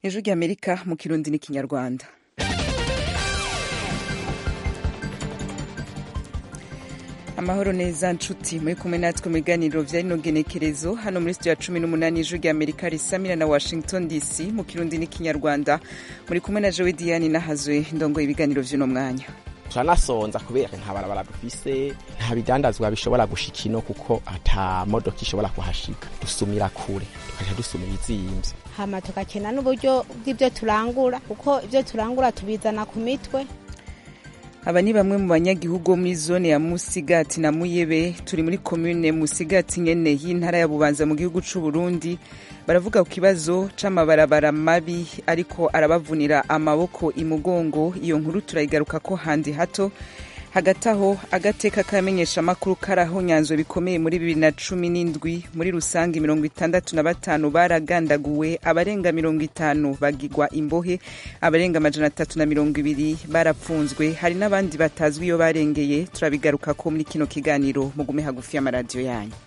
ijwi ry'amerika mu kirundi n'ikinyarwanda amahoro neza nshuti muri kumwe natwe mu biganiro vya rino genekerezo hano muri studio ya cumi n'umunani ijwi rya amerika risamira na washington dc mu kirundi n'ikinyarwanda muri kumwe na jewe diane nahazwe ndongoye ibiganiro vy'uno mwanya turanasonza kubera nta barabara dufise nta bidandazwa bishobora gushika ino kuko ata modoka ishobora kuhashika dusumira kure tukaja dusumira izimvye hama tugakena n'uburyo bw'ibyo turangura kuko ibyo turangura tubizana ku mitwe aba ni bamwe mu banyagihugu bo muri zone ya musigati na muyebe turi muri komune musigati nyene y'intara ya bubanza mu gihugu c'u burundi baravuga ku kibazo c'amabarabara mabi ariko arabavunira amaboko imugongo iyo nkuru turayigaruka ko handi hato hagati aho agateka kamenyesha amakuru karaho nyanzo bikomeye muri bibiri na cumi n'indwi muri rusange mirongo itandatu na batanu baragandaguwe abarenga mirongo itanu bagigwa imbohe abarenga amajana atatu na mirongo ibiri barapfunzwe hari n'abandi batazwi iyo barengeye turabigaruka ko muri kino kiganiro mugume hagufi y'amaradiyo yanyu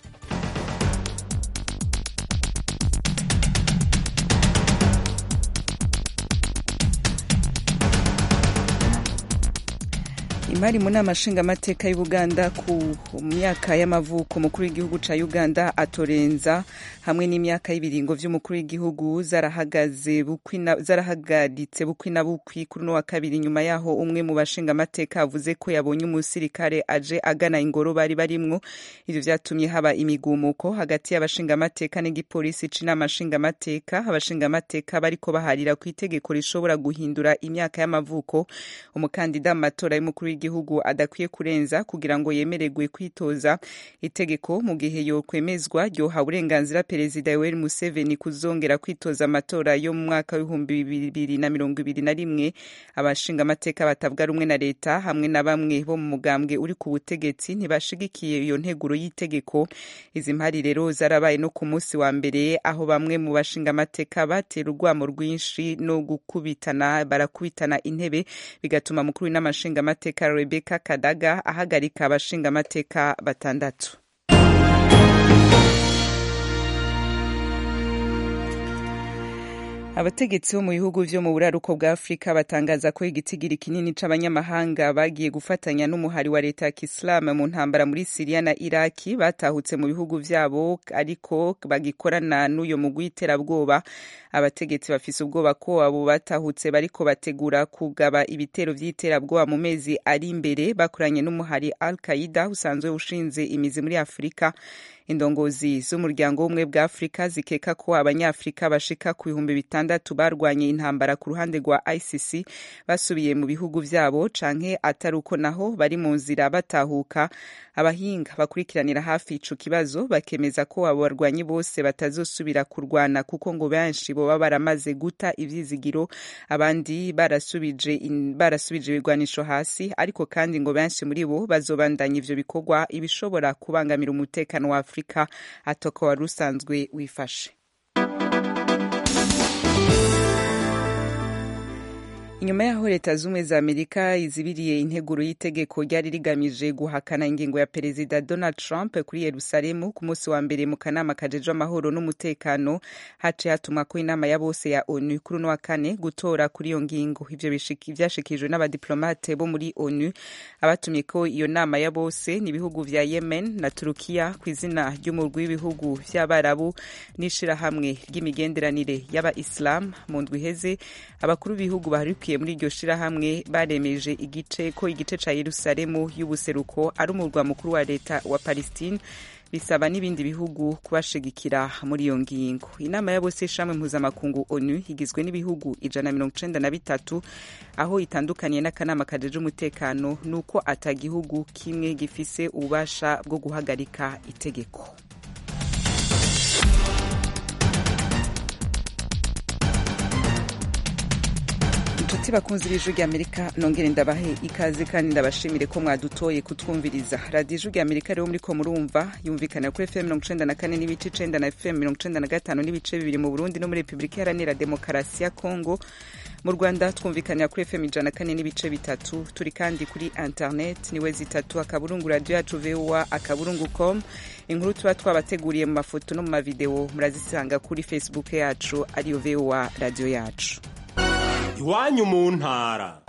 imari mu nama nshingamateka y'ubuganda ku myaka y'amavuko umukuru w'igihugu ca uganda atorenza hamwe n'imyaka y'ibiringo vy'umukuru w'igihugu zarahagaritse bukwi na bukwi kuri uno wa kabiri nyuma yaho umwe mu bashingamateka avuze ko yabonye umusirikare aje agana ingoro bari barimwo ivyo vyatumye haba imigumuko hagati y'abashingamateka n'igipolisi c'inama nshingamateka abashingamateka bariko baharira ku itegeko rishobora guhindura imyaka y'amavuko umukandida mu matora y'umukuru w'igihugu adakwiye kurenza kugira ngo yemererwe kwitoza itegeko mu gihe yokwemezwa ryoha uburenganzira perezida yoweri museveni kuzongera kwitoza amatora yo mu mwaka w'ibihumbi bibiri na mirongo ibiri na rimwe abashingamateka batavuga rumwe na leta hamwe na bamwe bo mu mugambwe uri ku butegetsi ntibashigikiye iyo nteguro y'itegeko izi mpari rero zarabaye no ku munsi wa mbere aho bamwe mu bashingamateka batera urwamo rwinshi no gukubitana barakubitana intebe bigatuma mukuru w'inamashingamateka rebeka kadaga ahagarika abashingamateka batandatu abategetsi bo mu bihugu vyo mu buraruko bwa afurika batangaza ko igitigiri kinini c'abanyamahanga bagiye gufatanya n'umuhari wa leta ya kisilamu mu ntambara muri siriya na iraki batahutse mu bihugu vyabo ariko bagikorana n'uyo mugwi w'iterabwoba abategetsi bafise ubwoba ko abo batahutse bariko bategura kugaba ibitero vy'iterabwoba mu mezi ari imbere bakoranye n'umuhari al qaida usanzwe ushinze imizi muri afurika indongozi z'umuryango w'ubumwe bwa afurika zikeka ko abanyafurika bashika ku bihumbi bitandatu barwanye intambara ku ruhande rwa icc basubiye mu bihugu vyabo canke atari uko naho bari mu nzira batahuka abahinga bakurikiranira hafi ico kibazo bakemeza ko abo barwanyi bose batazosubira kurwana kuko ngo benshi boba baramaze guta ivyizigiro abandi barasubije barasubije ibigwanisho hasi ariko kandi ngo benshi muri bo bazobandanya ivyo bikorwa ibishobora kubangamira umutekano wa afurika afurika atoko wari usanzwe wifashe inyuma y'aho leta z'ubumwe za amerika izibiriye integuro y'itegeko ryari rigamije guhakana ingingo ya perezida donald trump kuri yerusalemu ku munsi wa mbere mu kanama kajejwe amahoro n'umutekano haciye hatumwa ko inama ya bose ya onu kuri uno wa kane gutora kuri iyo ngingo ivyo vyashikijwe n'abadiplomate bo muri onu abatumye ko iyo nama ya bose ni ibihugu vya yemen na turukiya ku izina ry'umurwi w'ibihugu vy'abarabu n'ishirahamwe ry'imigenderanire y'aba-islam mu ndwi iheze abakuru b'ibihugu baharikiye muri iryo shirahamwe baremeje igice ko igice ca yerusalemu y'ubuseruko ari umurwa mukuru wa leta wa palestine bisaba n'ibindi bihugu kubashigikira muri iyo ngingo inama ya bose y'ishamwe mpuzamakungu onu igizwe n'ibihugu ijana na mirongo icenda na bitatu aho itandukaniye n'akanama kajeje umutekano ni uko ata gihugu kimwe gifise ububasha bwo guhagarika itegeko nshuti bakunze ibiju rya amerika nongere ndabahe ikaze kandi ndabashimire ko mwadutoye kutwumviriza radiyo ijwi rya amerika rero muriko murumva yumvikana kuri fm mirongo icenda na kane n'ibice icenda na fm mirongo icenda na gatanu n'ibice bibiri mu burundi no muri repubulika iharanira demokarasi ya kongo mu rwanda twumvikanira kuri fm ijana na kane n'ibice bitatu turi kandi kuri internet niwe zitatu akaburungu radiyo yacu voa akaburungu com inkuru tuba twabateguriye mu mafoto no mu mavideo murazisanga kuri facebook yacu ariyo voa radiyo yacu iwanyu mu ntara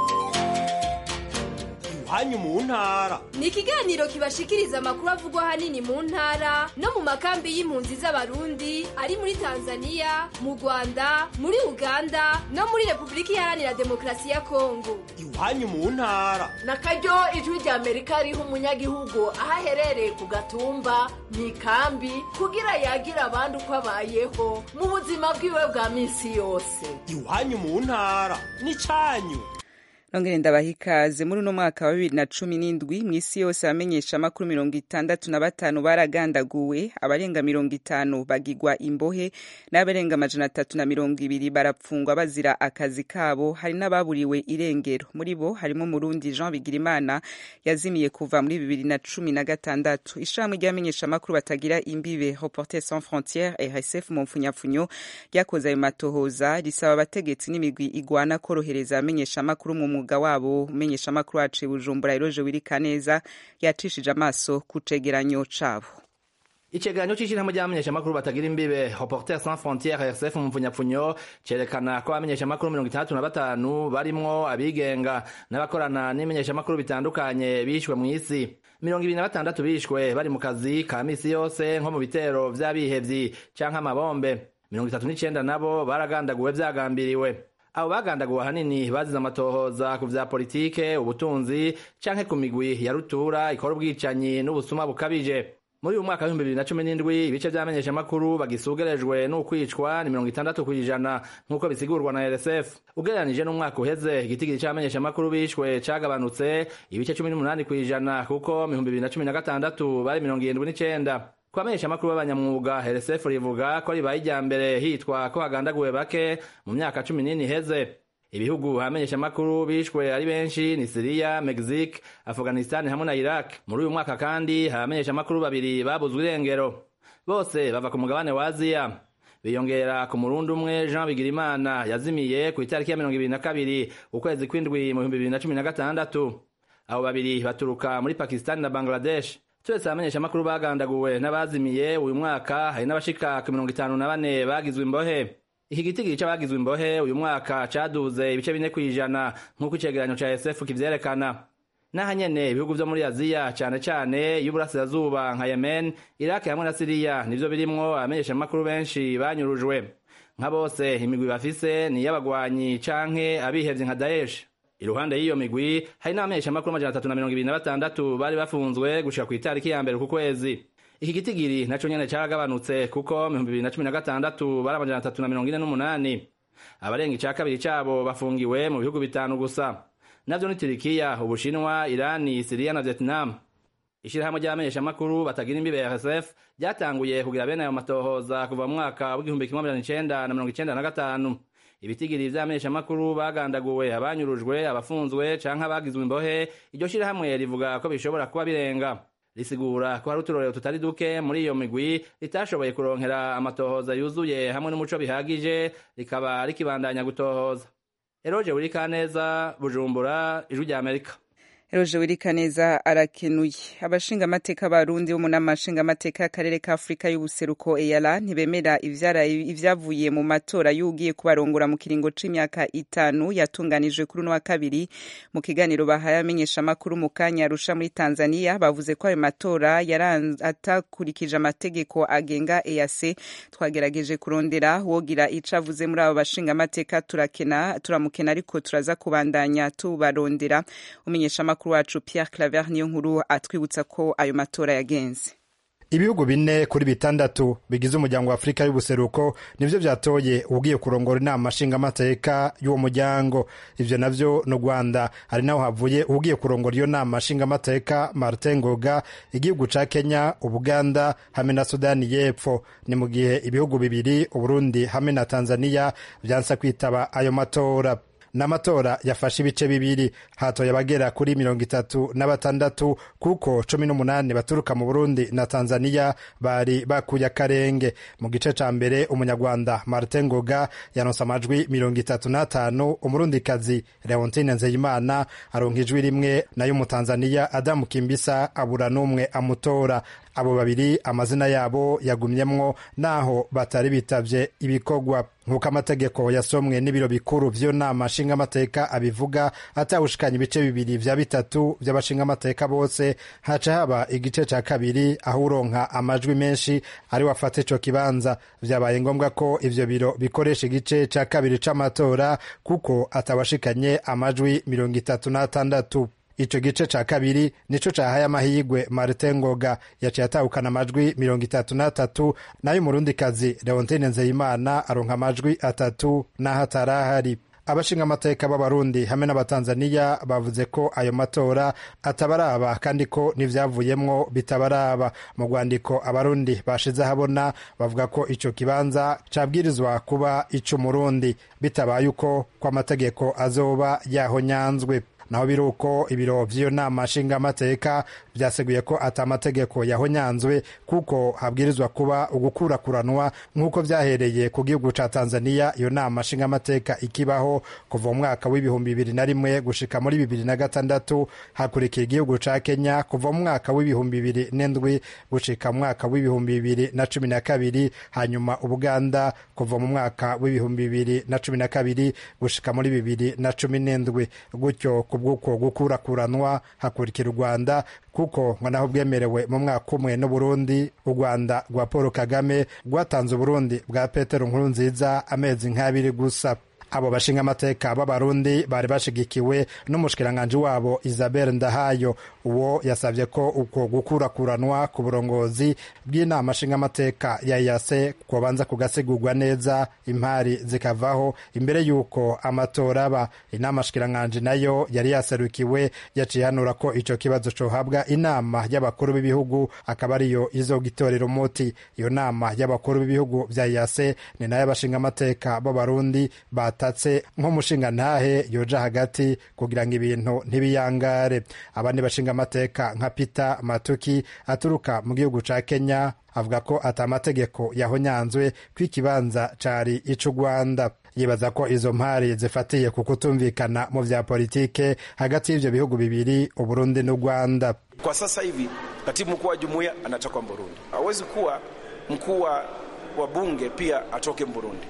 iwanyu mu ntara ni ikiganiro kibashikiriza amakuru avugwa ahanini mu ntara no mu makambi y'impunzi z'abarundi ari muri tanzania mu rwanda muri uganda no muri repubulika iharanira demokarasi ya kongo iwanyu mu ntara na karyo ijwi rya amerika riha umunyagihugu aho aherereye ku gatumba mu ikambi kugira yagira abandi uko abayeho mu buzima bwiwe bwa minsi yose iwanyu mu ntara ni cyanyu nongere ndabaha ikaze muri uno mwaka wa bibiri na cumi n'indwi mu isi yose abamenyesha amakuru mirongo itandatu na batanu baragandaguwe abarenga mirongo itanu bagigwa imbohe n'abarenga amajana atatu na mirongo ibiri barapfungwa bazira akazi kabo hari n'ababuriwe irengero muri bo harimo umurundi jean bigirimana yazimiye kuva muri bibiri na cumi na gatandatu ishirahamwe ry'abamenyesha amakuru batagira imbibe reporter sans frontiere rsf mu mpfunyapfunyo ryakoze ayo matohoza risaba abategetsi n'imigwi igwana korohereza abamenyesha amakuru mu umwuga wabo umenyesha amakuru wacu bujumbura iroje wirika neza yacishije amaso ku cegeranyo cabo icegeranyo c'ishirahamwe ry'abamenyeshamakuru batagira imbibe reporter sans frontiere rsf mu mpfunyapfunyo cerekana ko abamenyeshamakuru mirongo itandatu na batanu barimwo abigenga n'abakorana n'imenyeshamakuru bitandukanye bishwe mw'isi mirongo ibiri na batandatu bishwe bari mu kazi ka misi yose nko mu bitero vy'abihevyi canke amabombe mirongo itatu n'icenda nabo baragandaguwe vyagambiriwe abo bagandaguwe ahanini bazize amatohoza ku vya politike ubutunzi canke ku migwi ya rutura ikora ubwicanyi n'ubusuma bukabije muri uyu mwaka w'ibihumbi bibiri na cumi n'indwi ibice vy'amenyeshamakuru bagisugerejwe n'ukwicwa ni mirongo itandatu kw'ijana nk'uko bisigurwa na rsf ugereranije n'umwaka uheze igitigiri c'abamenyeshamakuru bishwe cagabanutse ibice cumi n'umunani kw'ijana kuko mu bihumbi bibiri na cumi na gatandatu bari mirongo irindwi n'icenda ku bamenyeshamakuru b'abanyamwuga rsf rivuga ko ribaye irya mbere hitwa ko hagandaguwe bake mu myaka cumi n'ine iheze ibihugu abamenyeshamakuru bishwe ari benshi ni siriya mexique afghanistan hamwe na iraq muri uyu mwaka kandi abamenyeshamakuru babiri babuzwe irengero bose bava ku mugabane wa aziya biyongera ku murundi umwe jean bigirimana yazimiye ku itariki ya mirongo ibiri na kabiri ukwezi kw'indwi mu bihumbi bibiri na cumi na gatandatu abo babiri baturuka muri pakistan na bangladesh turetse abamenyeshamakuru bagandaguwe n'abazimiye uyu mwaka hari n'abashika ku mirongo itanu na bane bagizwe imbohe iki gitigiri c'abagizwe imbohe uyu mwaka caduze ibice bine kw'ijana nk'uko icegeranyo ca sf kivyerekana n'aha nyene ibihugu vyo muri aziya cane cane y'uburasirazuba nka yemen iraki hamwe na siriya nivyo birimwo abamenyeshamakuru benshi banyurujwe nka bose imigwi bafise ni iy'abagwanyi canke abihevye nka daesh iruhande y'iyo migwi hari n'abamenyeshamakuru amajana atatu na mirongo ibiri na batandatu bari bafunzwe gushika ku itariki ya mbere ku kwezi iki gitigiri naco nyene caragabanutse kuko mu bihumbi bibiri na cumi na gatandatu bari amajana atatu na mirongo ine n'umunani abarenga ica kabiri cabo bafungiwe mu bihugu bitanu gusa navyo ni turikiya ubushinwa irani siriya na vietnam ishirahamwe ry'abamenyeshamakuru batagira imbibe rsf ryatanguye kugira bene ayo matohoza kuva mu mwaka w'igihumbi kimwe amajana icenda na mirongo icenda na gatanu ibitigiri vy'abamenyeshamakuru bagandaguwe abanyurujwe abafunzwe canke abagizwe imbohe iryo shirahamwe rivuga ko bishobora kuba birenga risigura ko hari uturorero tutari duke muri iyo migwi ritashoboye kuronkera amatohoza yuzuye hamwe n'umuco bihagije rikaba rikibandanya gutohoza eroje wurikaneza bujumbura ijwi rya amerika Eroje Wirikaneza arakenuye abashinga amateka barundi bo mu nama nshinga amateka y'akarere ka Afrika y'ubuseruko EALA ntibemera ivyavuye mu matora y'ugiye kubarongora mu kiringo c'imyaka itanu yatunganijwe kuri uno wa kabiri mu kiganiro bahaye amenyesha amakuru mu kanya arusha muri Tanzania bavuze ko ayo matora atakurikije amategeko agenga EAC twagerageje kurondera wogira ico avuze muri abo bashinga amateka turakena turamukena ariko turaza kubandanya tubarondera umenyesha amakuru wacu Pierre Claver niyo nkuru atwibutsa ko ayo matora yagenze ibihugu bine kuri bitandatu bigize umuryango wa afurika y'ubuseruko nivyo vyatoye ugiye kurongora inama nshingamateka y'uwo muryango ivyo navyo no rwanda hari naho havuye ugiye kurongora iyo nama nshingamateka martin ngoga igihugu ca kenya ubuganda hamwe na sudani y'epfo ni mu gihe ibihugu bibiri uburundi hamwe na tanzania vyansa kwitaba ayo matora n'amatora yafashe ibice bibiri hatoye abagera kuri mirongo itatu na batandatu kuko cumi n'umunani baturuka mu burundi na tanzania bari bakuye akarenge mu gice ca mbere umunyarwanda martin ngoga yanonse amajwi mirongo itatu n'atanu umurundikazi leontine nzeyimana aronka ijwi rimwe nayo umutanzaniya adamu kimbisa abura n'umwe amutora abo babiri amazina yabo yagumyemwo naho batari bitavye ibikorwa nk'uko amategeko yasomwe n'ibiro bikuru vy'iyo nama nshingamateka abivuga atawushikanya ibice bibiri vya bitatu vy'abashingamateka bose haca haba igice ca kabiri aho uronka amajwi menshi ari wafata ico kibanza vyabaye ngombwa ko ivyo biro bikoresha igice ca kabiri c'amatora kuko atawashikanye amajwi mirongo itatu n'atandatu ico gice ca kabiri nico cahaye amahigwe martin ngoga yaciye atahukana amajwi mirongo itatu n'atatu nayo umurundikazi leontine nzeyimana aronka amajwi atatu n'aho atarahari abashinga amateka b'abarundi hamwe n'abatanzaniya bavuze ko ayo matora atabaraba kandi ko n'ivyavuyemwo bitabaraba mu rwandiko abarundi bashize ahabona bavuga ko ico kibanza cabwirizwa kuba ic'umurundi bitabaye uko ko amategeko azoba yahonyanzwe naho biri uko ibiro vy'iyo nama nshingamateka vyaseguye ko ata amategeko yahonyanzwe kuko habwirizwa kuba ugukurakuranwa nk'uko vyahereye ku gihugu ca tanzaniya iyo nama nshingamateka ikibaho kuva mu mwaka w'ibihumbi bibiri na rimwe gushika muri bibiri na gatandatu hakurikira igihugu ca kenya kuva mu mwaka w'ibihumbi bibiri n'indwi gushika mu mwaka w'ibihumbi bibiri na cumi na kabiri hanyuma ubuganda kuva mu mwaka w'ibihumbi bibiri na cumi na kabiri gushika muri bibiri na cumi n'indwi gutyo kubw'uko gukurakuranwa hakurikira u rwanda kuko ngo naho bwemerewe mu mwaka umwe n'uburundi u rwanda rwa paul kagame rwatanze uburundi bwa petero nkuru nziza amezi nk'abiri gusa abo bashinga amateka b'abarundi bari bashigikiwe n'umushikiranganji wabo isabel ndahayo uwo yasabye ko uko gukurakuranwa ku burongozi bw'inama nshingamateka ya yase kubanza kugasigurwa neza impari zikavaho imbere y'uko amatora aba inama nshikiranganji nayo yari yaserukiwe yaciye hanura ko ico kibazo cohabwa inama y'abakuru b'ibihugu akaba ariyo izogitorera umuti iyo nama y'abakuru b'ibihugu vya yase ni nayo abashingamateka b'abarundi batatse nk'umushinga ntahe yoja hagati kugira ngo ibintu ntibiyangare abandi bashinga amateka nka Peter Matuki aturuka mu gihugu ca Kenya avuga ko ata amategeko yahonyanzwe ko ikibanza cari ico Rwanda yibaza ko izo mpari zifatiye ku kutumvikana mu vya politike hagati y'ivyo bihugu bibiri Uburundi n'u Rwanda. Kwa sasa hivi katibu mkuu wa jumuiya anatoka Burundi, hawezi kuwa mkuu wa bunge pia atoke Burundi.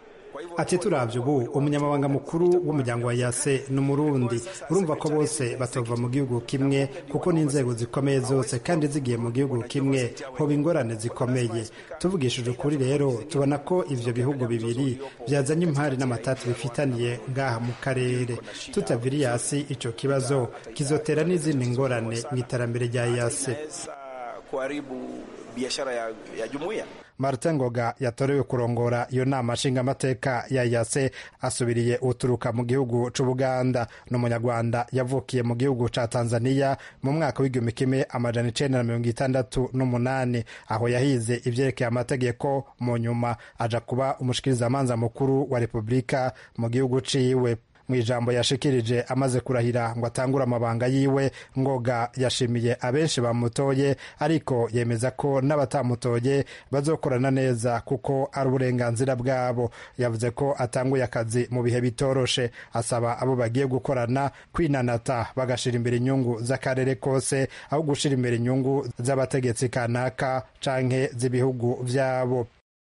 ati turavye ubu umunyamabanga mukuru w'umuryango wa yase ni umurundi urumva ko bose batova mu gihugu kimwe kuko n'inzego zikomeye zose kandi zigiye mu gihugu kimwe hoba ingorane zikomeye tuvugishije ukuri rero tubona ko ivyo bihugu bibiri vyazanye impari n'amatati bifitaniye ngaha mu karere tutaviriye hasi ico kibazo kizotera n'izindi ngorane mu iterambere rya yase kuharibu biashara ya, ya jumuiya martin ngoga yatorewe kurongora iyo nama nshingamateka ya yase asubiriye uturuka mu gihugu c'ubuganda ni umunyarwanda yavukiye mu gihugu ca tanzaniya mu mwaka w'igihumbi kimwe amajana icenda na mirongo itandatu n'umunani aho yahize ivyerekeye amategeko mu nyuma aja kuba umushikirizamanza mukuru wa repubulika mu gihugu ciwe mu ijambo yashikirije amaze kurahira ngo atangure amabanga yiwe ngoga yashimiye abenshi bamutoye ariko yemeza ko n'abatamutoye bazokorana neza kuko ari uburenganzira bwabo yavuze ko atanguye akazi mu bihe bitoroshe asaba abo bagiye gukorana kwinanata bagashira imbere inyungu z'akarere kose aho gushira imbere inyungu z'abategetsi kanaka canke z'ibihugu vyabo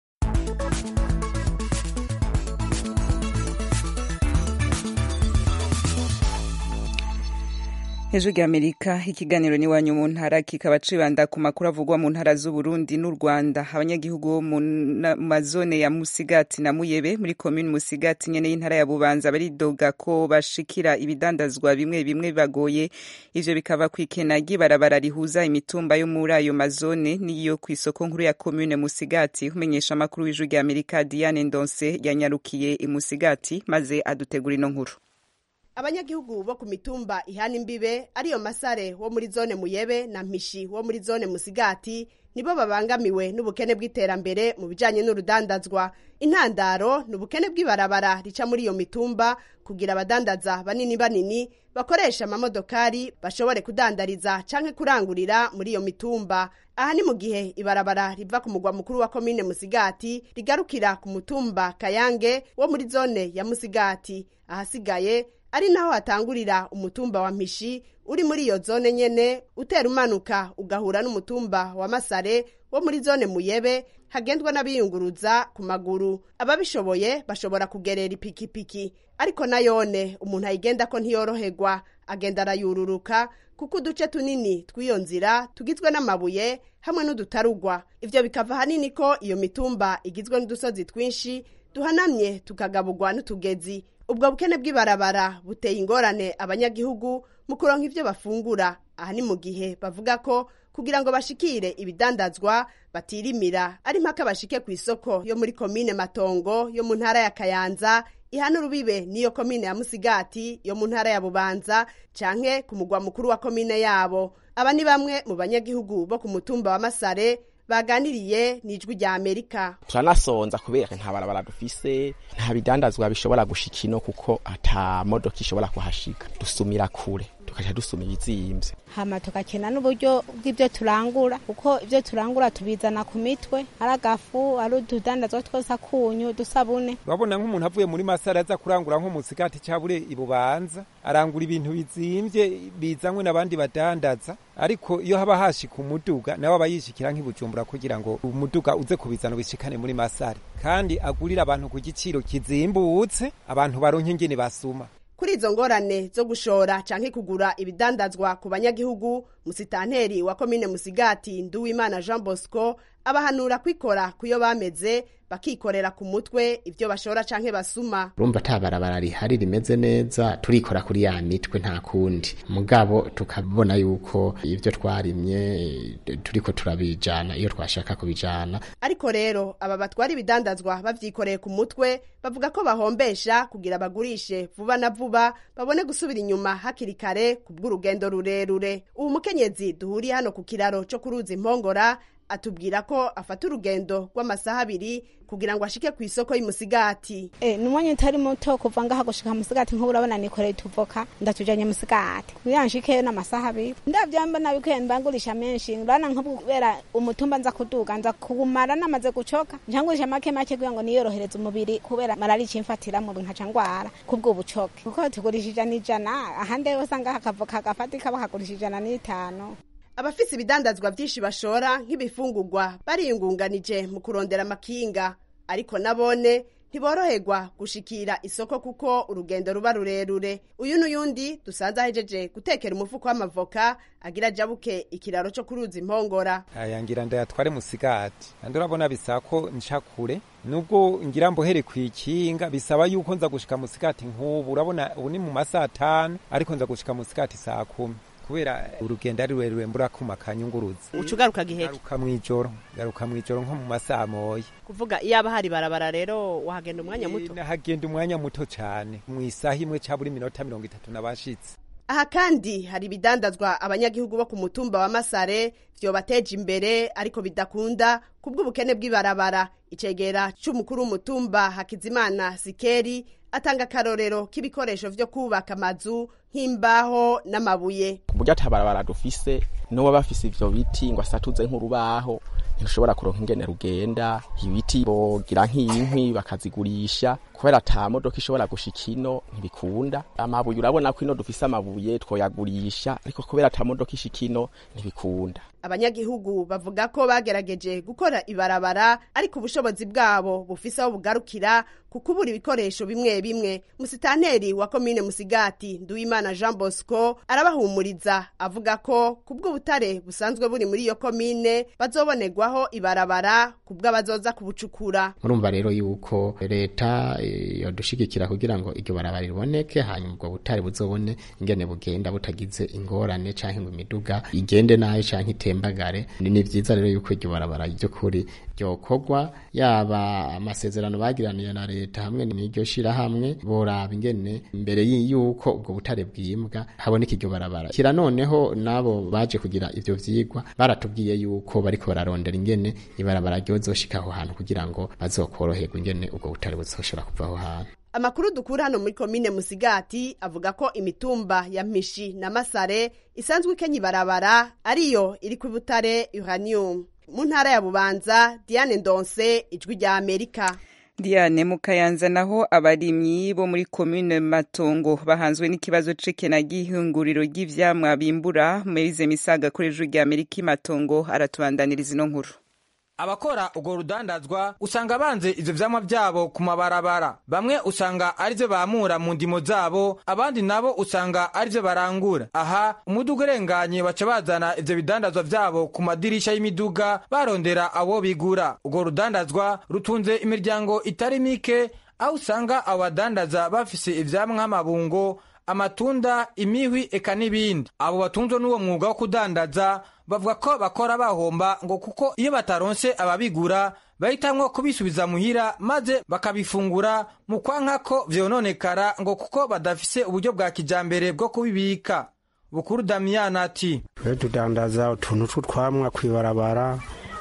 hejuru y'amerika ikiganiro n'iwanyu mu ntara kikaba cibanda ku makuru avugwa mu ntara z'uburundi n'u rwanda abanyagihugu bo mu mazone ya musigati na muyebe muri komini musigati nyene y'intara ya bubanza baridoga ko bashikira ibidandazwa bimwe bimwe bibagoye ivyo bikava kw'ikena ry'ibarabara rihuza imitumba yo muri ayo mazone n'iyo kw'isoko nkuru ya komine musigati umenyesha amakuru w'ijuru ry'amerika diane ndonse yanyarukiye imusigati maze adutegura ino nkuru abanyagihugu bo ku mitumba ihana imbibe ariyo masare wo muri zone muyebe na mpishi wo muri zone musigati nibo babangamiwe n'ubukene bw'iterambere mu bijanye n'urudandazwa intandaro ni ubukene bw'ibarabara rica muri iyo mitumba kugira abadandaza banini banini bakoresha amamodokari bashobore kudandariza canke kurangurira muri iyo mitumba aha ni mu gihe ibarabara riva ku mugwa mukuru wa komine musigati rigarukira ku mutumba kayange wo muri zone ya musigati ahasigaye ari naho hatangurira umutumba wa mpishi uri muri iyo zone nyene utera umanuka ugahura n'umutumba wa masare wo muri zone muyebe hagendwa n'abiyunguruza ku maguru ababishoboye bashobora kugerera ipikipiki ariko nayone umuntu ayigenda ko ntiyoroherwa agenda arayururuka kuko uduce tunini tw'iyo nzira tugizwe n'amabuye hamwe n'udutarugwa ivyo bikava hanini ko iyo mitumba igizwe n'udusozi twinshi duhanamye tukagaburwa n'utugezi ubwo bukene bw'ibarabara buteye ingorane abanyagihugu mu kuronka ivyo bafungura aha ni mu gihe bavuga ko kugira ngo bashikire ibidandazwa batirimira ari mpaka bashike ku isoko yo muri komine matongo yo mu ntara ya kayanza ihana urubibe n'iyo komine ya musigati yo mu ntara ya bubanza canke ku mugwa mukuru wa komine yabo aba ni bamwe mu banyagihugu bo ku mutumba wa masare baganiriye n'ijwi rya amerika turanasonza kubera nta barabara dufise nta bidandazwa bishobora gushika ino kuko ata modoka ishobora kuhashika dusumira kure tukaja dusuma ibizimvye hama tugakena n'uburyo bw'ibyo turangura kuko ibyo turangura tubizana ku mitwe ari agafu ari ududandazwa twose akunyu dusabune urabona nk'umuntu avuye muri masara aza kurangura nko mu sigati cabure ibubanza arangura ibintu bizimvye bizanywe n'abandi badandaza ariko iyo haba hashika umuduga nawe aba yishikira nk'ibujumbura kugira ngo umuduga uze kubizana ubishikane muri masare kandi agurira abantu ku giciro kizimbutse abantu baronke ingene basuma kuri izo ngorane zo gushora canke kugura ibidandazwa ku banyagihugu musitanteri wa komine musigati nduwimana jean bosco abahanura kwikora kuyo bameze bakikorera ku mutwe ivyo bashora canke basuma urumva ata barabara rihari rimeze neza turikora kuri ya mitwe nta kundi mugabo tukabona yuko ivyo twarimye turiko turabijana iyo twashaka kubijana ariko rero aba batwara ibidandazwa bavyikoreye ku mutwe bavuga ko bahombesha kugira bagurishe vuba na vuba babone gusubira inyuma hakiri kare ku bw'urugendo rurerure ubu mukenyezi duhuriye hano ku kiraro co kuruza impongora atubwira ko afata urugendo rw'amasaha abiri kugira ngo ashike ku isoko y'umusigati e, ni umwanya utari muto kuva ngaha gushika musigati nk'ubu urabona nikoreye tuvoka ndatujanye musigati kugira nshikeyo n'amasaha abiri ndavyo mbona bikwiye mbangurisha menshi urabona nk'ubu kubera umutumba nza kuduga nza kuwumara namaze gucoka ncangurisha make make kugira ngo niyorohereze umubiri kubera mararica imfatira mu nkaca ngwara kubw'ubucoke kuko tugurisha ijana ijana ahandi yose ngaha akavoka gafatika bakagurisha ijana n'itanu abafise ibidandazwa vyinshi bashora nk'ibifungurwa bariyungunganije mu kurondera amakinga ariko nabone ntiboroherwa gushikira isoko kuko urugendo ruba rurerure uyu n'uyundi dusanze ahejeje gutekera umufuko w'amavoka agira jabuke ikiraro co kuruza impongora aya ngira ndayatware musigati kandi urabona bisaba ko nca kure nubwo ngira mbohere kwikinga bisaba yuko nza gushika musigati nk'ubu urabona ubu ni mu masaha atanu ariko nza gushika musigati saa kumi kubera urugendo ari rurerure mbura kuma kanyunguruza uca ugaruka giheke garuka mw'ijoro garuka mw'ijoro nko mu masaha moya kuvuga iyo aba hari barabara rero wahagenda umwanya muto nahagenda umwanya muto cane mw'isaha imwe ca buri minota mirongo itatu nabashitse aha kandi hari ibidandazwa abanyagihugu bo ku mutumba wa masare vyobateje imbere ariko bidakunda kubw'ubukene bw'ibarabara icegera c'umukuru w'umutumba hakizimana sikeri atanga akarorero k'ibikoresho vyo kubaka amazu nk'imbaho n'amabuye ku buryo atabarabara dufise n'uwo bafise ivyo biti ngo asatuze nk'urubaho ntirushobora kuronka ingene rugenda ibiti bogira nk'inkwi bakazigurisha kubera ata modoka ishobora gushika ino ntibikunda amabuye urabona ko ino dufise amabuye twoyagurisha ariko kubera ata modoka ishika ino ntibikunda abanyagihugu bavuga ko bagerageje gukora ibarabara ariko ubushobozi bwabo bufise aho bugarukira ku kubura ibikoresho bimwe bimwe musitanteri wa komine musigati nduwimana jean bosco arabahumuriza avuga ko ku bw'ubutare busanzwe buri muri iyo komine bazobonerwaho ibarabara ku bw'abazoza kubucukura murumva rero yuko leta yodushigikira kugira ngo iryo barabara riboneke hanyuma ubwo butare buzobone ingene bugenda butagize ingorane canke ngo imiduga igende nayo canke itembagare ni vyiza rero yuko iryo barabara ry'ukuri ryokorwa yaba amasezerano bagiraniye na leta leta hamwe n'iryo shirahamwe boraba ingene imbere y'uko ubwo butare bwimbwa haboneka iryo barabara kira noneho nabo baje kugira ivyo vyigwa baratubwiye yuko bariko bararondera ingene ibarabara ryozoshika aho hantu kugira ngo bazokoroherwa ingene ubwo butare buzoshobora kuva aho hantu amakuru dukura hano muri komine musigati avuga ko imitumba ya mpishi na masare isanzwe ikenya ibarabara ariyo iri ku butare uranium mu ntara ya bubanza diane ndonse ijwi rya amerika Diane Mukayanza naho abarimyi bo muri commune Matongo bahanzwe n'ikibazo c'ikena gihinguriro ry'ivyamwa bimbura Moise Misaga kuri ijwi rya Amerika Matongo aratubandaniriza ino nkuru abakora urwo rudandazwa usanga banze ivyo vyamwa vyabo ku mabarabara bamwe usanga arivyo bamura mu ndimo zabo abandi nabo usanga arivyo barangura aha umuduga urenganye baca bazana ivyo bidandazwa vyabo ku madirisha y'imiduga barondera abo bigura urwo rudandazwa rutunze imiryango itari mike aho usanga abo badandaza bafise ivyamwa nk'amabungo amatunda imihwi eka n'ibindi abo batunzwe n'uwo mwuga wo kudandaza bavuga ko bakora bahomba ngo kuko iyo bataronse ababigura bahitamwo kubisubiza muhira maze bakabifungura mu kwanka ko vyononekara ngo kuko badafise uburyo bwa kijambere bwo kubibika bukuru damiyana ati twe tudandaza utuntu tw'utwamwa kw'ibarabara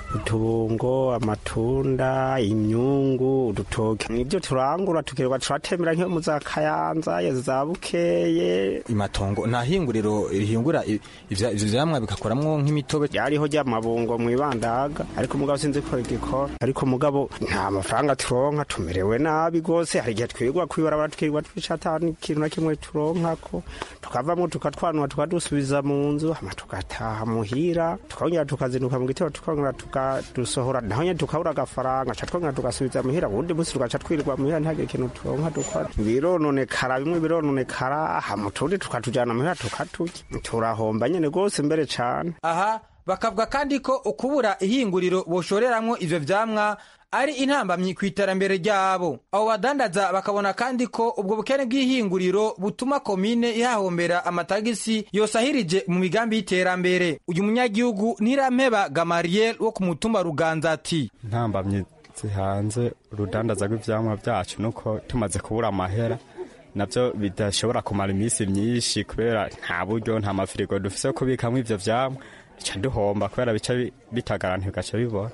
utubungo amatunda imyungu udutoke nibyo turangura tukirirwa turatembera nk'iyo mu za kayanza ya za bukeye imatongo nta hinguriro rihingura ivyo vyamwa bikakoramwo nk'imitobe ryariho ry'amabungo mw'ibandaga ariko mugabo sinzi ko rigikora ariko mugabo nta mafaranga turonka tumerewe nabi gose hari igihe twirwa kwibarabara tukirirwa twicata n'ikintu na kimwe turonkako tukavamwo tukatwanura tukadusubiza mu nzu hama tugataha muhira tukongera tukazinduka mu gitero tukongera tukadusohora naho nyene tukabura agafaranga ca twongera tugasubiza muhira uwundi musi tugaca twirirwa muhira ntihagire ikintu turonka dukora birononekara bimwe birononekara hama utundi tukatujana muhira tukaturya turahomba nyene gose mbere cane aha bakavuga kandi ko ukubura ihinguriro boshoreramwo ivyo vyamwa ari intambamyi ku iterambere ryabo abo badandaza bakabona kandi ko ubwo bukene bw'ihinguriro butuma komine ihahombera amatagisi yosahirije mu migambi y'iterambere uyu munyagihugu ntirampeba gamariel wo ku mutumba ruganza ati intambamyi zihanze urudandaza rw'ivyamwa vyacu nuko tumaze kubura amahera navyo bidashobora kumara iminsi myinshi kubera nta buryo nta mafirigo dufise yo kubikamwo ivyo vyamwa bica duhomba kubera bica bitagaranti bigaca bibora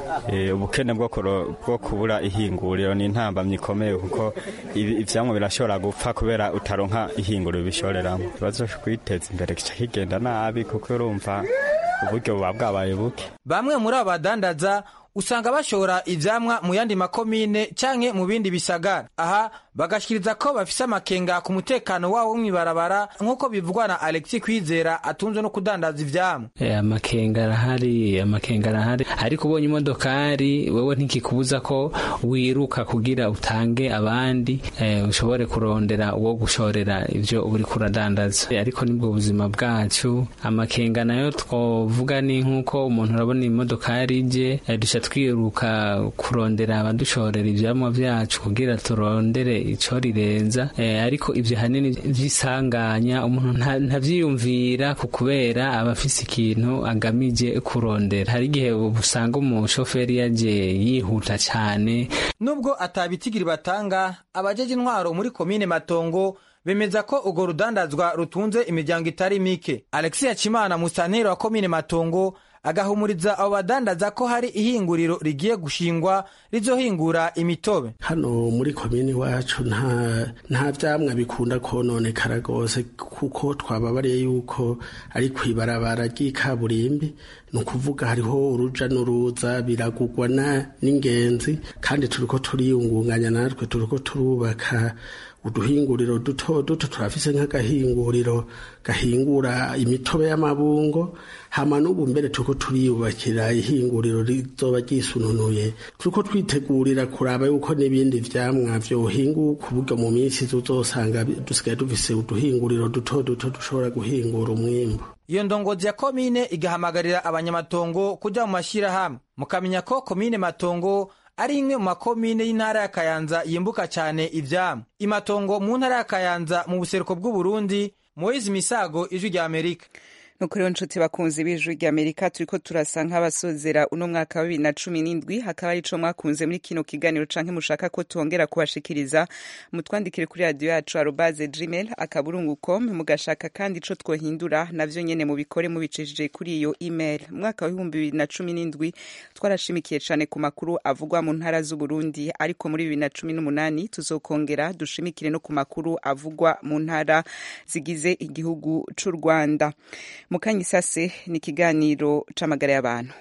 ubukene bwo kubura ihinguriro ni intambamyi ikomeye kuko ivyamwa birashobora gupfa kubera utaronka ihinguriro bishoreramo ikibazo co kwiteza imbere kica kigenda nabi kuko urumva uburyo buba bwabaye buke bamwe muri abo badandaza usanga bashora ivyamwa mu yandi makomine canke mu bindi bisagara aha bagashikiriza ko bafise amakenga ku mutekano wabo mw'ibarabara nk'uko bivugwa na alexi kwizera atunzwe no kudandaza ivyamwa e, amakenga arahari amakenga arahari ariko ubonye imodokari wewe ntikikubuza ko wiruka kugira utange abandi e, ushobore kurondera uwo gushorera ivyo uri kuradandaza e, ariko nibwo buzima bwacu amakenga nayo twovuga ni nk'uko umuntu urabona imodokari ije e, duca twiruka kurondera abadushorera ivyamwa vyacu kugira turondere ico rirenza eh, ariko ivyo hanini vyisanganya umuntu ntavyiyumvira ku kubera aba afise ikintu agamije kurondera hari igihe usanga umushoferi yaje yihuta cane nubwo atabitigiri batanga abajeje intwaro muri komine matongo bemeza ko urwo rudandazwa rutunze imiryango itari mike alexi yacimana musanteri wa komine matongo agahumuriza abo badandaza ko hari ihinguriro rigiye gushingwa rizohingura imitobe hano muri komini wacu nta nta vyamwa bikunda kononekara rwose kuko twababariye yuko ari kwibarabara ry'ikaburimbi ni ukuvuga hariho uruja n'uruza biragugwa n'ingenzi kandi turiko turiyungunganya natwe turiko turubaka uduhinguriro duto duto turafise nk'agahinguriro gahingura imitobe y'amabungo hama n'ubu mbere turiko turiyubakira ihinguriro rizoba ryisununuye turiko twitegurira kuraba yuko n'ibindi vyamwa vyohinguka uburyo mu minsi tuzosanga dusigaye dufise uduhinguriro duto duto dushobora guhingura umwimbu iyo ndongozi ya komine igahamagarira abanyamatongo kuja mu mashirahamwe mukamenya ko komine matongo ari imwe mu makomine y'intara ya kayanza yimbuka cyane ivyamwa imatongo mu ntara ya kayanza mu buseruko bw'uburundi moise misago ijwi rya amerika nuko rero nshuti bakunzi b'ijwi ry'amerika turiko turasa nk'abasozera uno mwaka wa bibiri na cumi n'indwi hakaba ari ico mwakunze muri kino kiganiro canke mushaka ko twongera kubashikiriza mutwandikire kuri radiyo yacu arobaze gmail akaburungu com mugashaka kandi ico twohindura navyo nyene mubikore mubicishije kuri iyo email mwaka wa ibihumbi bibiri na cumi n'indwi twarashimikiye cane ku makuru avugwa mu ntara z'uburundi ariko muri bibiri na cumi n'umunani tuzokongera dushimikire no ku makuru avugwa mu ntara zigize igihugu c'u rwanda mukanya isase ni ikiganiro c'amagara y'abantu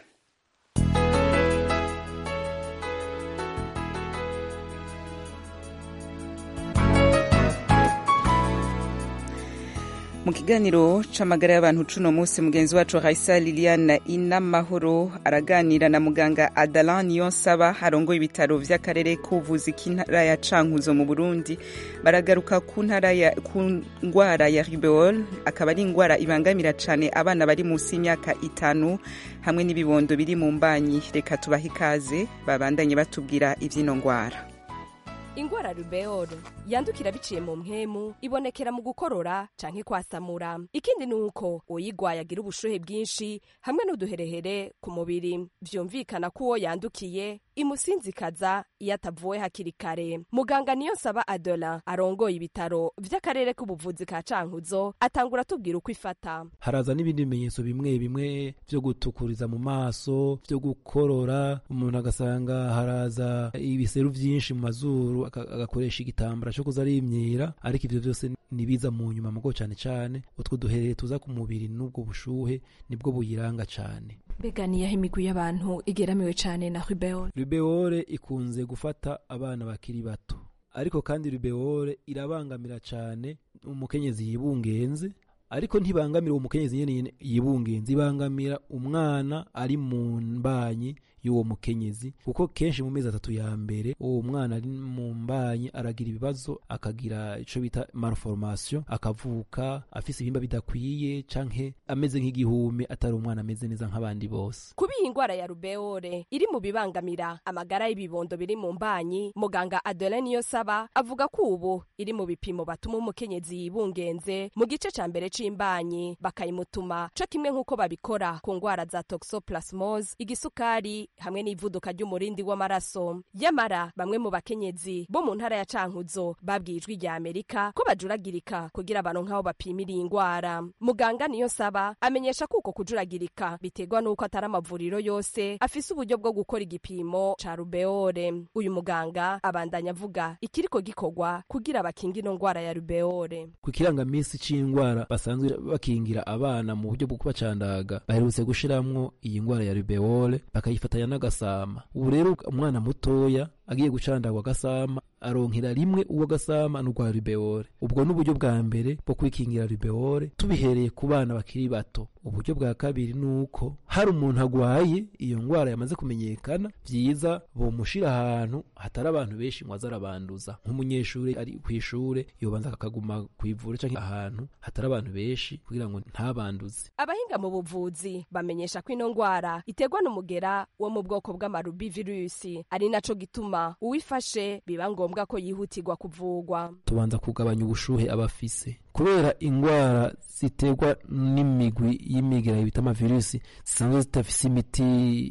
mu kiganiro c'amagara y'abantu cuno munsi mugenzi wacu Raisa Liliane Inamahoro araganira na muganga Adalan Niyonsaba arongoye ibitaro vy'akarere k'ubuvuzi k'intara ya Cankuzo mu Burundi baragaruka ku ntara ya ku ngwara ya rubeole akaba ari ingwara ibangamira cane abana bari munsi y'imyaka itanu hamwe n'ibibondo biri mu mbanyi reka tubahe ikaze babandanye batubwira ivy'ino ngwara ingwara rubeole yandukira biciye mu mpwemu ibonekera mu gukorora canke kwasamura ikindi ni uko uyigwaye agira ubushuhe bwinshi hamwe n'uduherehere ku mubiri vyumvikana ko uwo yandukiye imusinzikaza iyo atavuwe hakiri kare muganga niyo nsaba adola arongoye ibitaro vy'akarere k'ubuvuzi ka cankuzo atangura atubwira uko ifata haraza n'ibindi bimenyetso bimwe bimwe vyo gutukuriza mu maso vyo gukorora umuntu agasanga haraza ibiseru vyinshi mu mazuru agakoresha igitambara cyo kuza arimyira ariko ivyo vyose nibiza mu nyuma mugo cane cane utwo duhereye tuza ku mubiri n'ubwo bushuhe nibwo buyiranga cane mbega niyaho imigwi y'abantu igeramiwe cane na rubeole rubeole ikunze gufata abana bakiri bato ariko kandi rubeole irabangamira cane umukenyezi yibungenze ariko ntibangamira uwo mukenyezi nyene yibungenze ibangamira umwana ari mu mbanyi y'uwo mukenyezi kuko kenshi mu mezi atatu ya mbere uwo mwana ari mu mbanyi aragira ibibazo akagira ico bita malformation akavuka afise ibihimba bidakwiye canke ameze nk'igihume atari umwana ameze neza nk'abandi bose kuba iyi ngwara ya rubeole iri mu bibangamira amagara y'ibibondo biri mu mbanyi muganga adole niyo saba avuga ko ubu iri mu bipimo batuma umukenyezi yibungenze mu gice ca mbere c'imbanyi bakayimutuma co kimwe nk'uko babikora ku ngwara za toxoplasmose igisukari hamwe n'ivuduka ry'umurindi w'amaraso yamara bamwe mu bakenyezi bo mu ntara ya cankuzo babwiye ijwi rya amerika ko bajuragirika kugira abantu nk'aho bapimira iyi ngwara muganga niyo saba amenyesha ko uko kujuragirika biterwa n'uko atari amavuriro yose afise uburyo bwo gukora igipimo ca rubeole uyu muganga abandanya avuga ikiriko gikorwa kugira bakinga ino ngwara ya rubeole ku kirangamisi c'ingwara basanzwe bakingira abana mu buryo bwo kubacandaga baherutse gushiramwo iyi ngwara ya rubeole bakayifatanya n'agasama ubu rero umwana mutoya agiye gucandagwa agasama aronkera rimwe uwo gasama n'urwa rubeole ubwo n'uburyo bwa mbere bwo kwikingira rubeole tubihereye ku bana bakiri bato uburyo bwa kabiri ni uko hari umuntu agwaye iyo ngwara yamaze kumenyekana vyiza bomushira ahantu hatari abantu benshi ngo aze arabanduza nk'umunyeshuri ari kw'ishure yobanza akaguma kw'ivura canke ahantu hatari abantu benshi kugira ngo ntabanduze abahinga mu buvuzi bamenyesha ko ino ngwara iterwa n'umugera wo mu bwoko bw'amarubi virusi ari naco gituma uwifashe biba ngombwa ko yihutirwa kuvugwa tubanza kugabanya ubushuhe abafise kubera ingwara ziterwa n'imigwi y'imigera bita amavirusi zisanzwe zidafise imiti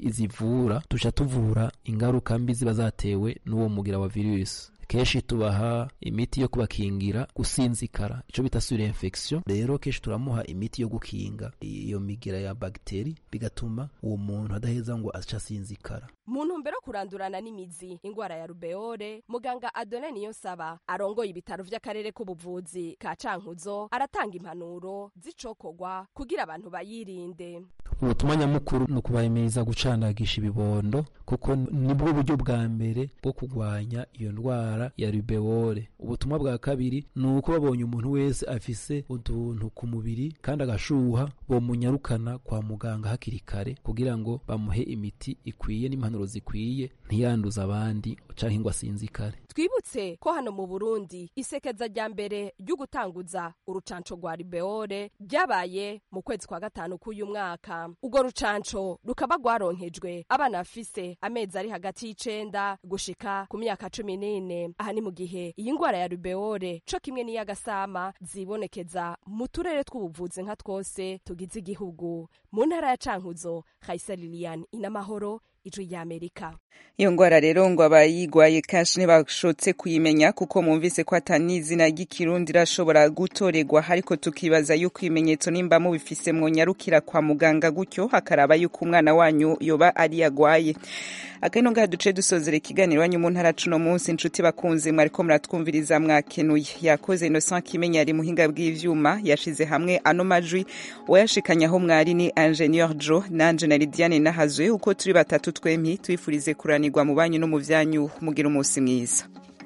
zivura tuca tuvura ingaruka mbi ziba zatewe n'uwo mugira wa virusi kenshi tubaha imiti yo kubakingira gusinzikara ico bita sur infection rero kenshi turamuha imiti yo gukinga iyo migira ya bagiteri bigatuma uwo muntu adaheza ngo aca asinzikara mu ntumbero yo kurandurana n'imizi ingwara ya rubeole muganga adone niyo saba arongoye ibitaro vy'akarere k'ubuvuzi ka cankuzo aratanga impanuro z'icokorwa kugira abantu bayirinde ubutumwa nyamukuru ni ukubahimiriza gucandagisha ibibondo kuko nibwo buryo bwa mbere bwo kurwanya iyo ndwara ya rubeole ubutumwa bwa kabiri ni uko babonye umuntu wese afise utuntu ku mubiri kandi agashuha bomunyarukana kwa muganga hakiri kare kugira ngo bamuhe imiti ikwiye n'impanuro zikwiye ntiyanduza abandi canke ngo asinzikare twibutse ko hano mu burundi isekeza rya mbere ryo gutanguza urucanco rwa rubeole ryabaye mu kwezi kwa gatanu k'uyu mwaka gusa urwo rucanco rukaba rwaronkejwe abana bafise amezi ari hagati y'icenda gushika ku myaka cumi n'ine aha ni mu gihe iyi ngwara ya rubeole co kimwe n'iy'agasama zibonekeza mu turere tw'ubuvuzi nka twose tugize igihugu mu ntara ya cankuzo kayisa lilian inamahoro ijwi ry'amerika iyo ngwara rero ngo abayigwaye kenshi ntibashotse kuyimenya kuko mwumvise ko atanizina ry'ikirundi irashobora gutorerwa ariko tukibaza yuko ibimenyetso nimba mubifise mwonyarukira kwa muganga gutyo hakaraba yuko umwana wanyu yoba ari yagwaye akano ngaha duce dusozera ikiganiro wanyu mu ntara cuno munsi inshuti bakunze mwariko muratwumviriza mwakenuye yakoze Innocent Kimenya ari muhinga bw'ivyuma yashize hamwe ano majwi wayashikanye aho mwari ni Ingenieur Joe nanje na Lidiane Nahazwe uko turi batatu twempi twifurize kuranirwa mu banyu no mu vyanyu mugira umunsi mwiza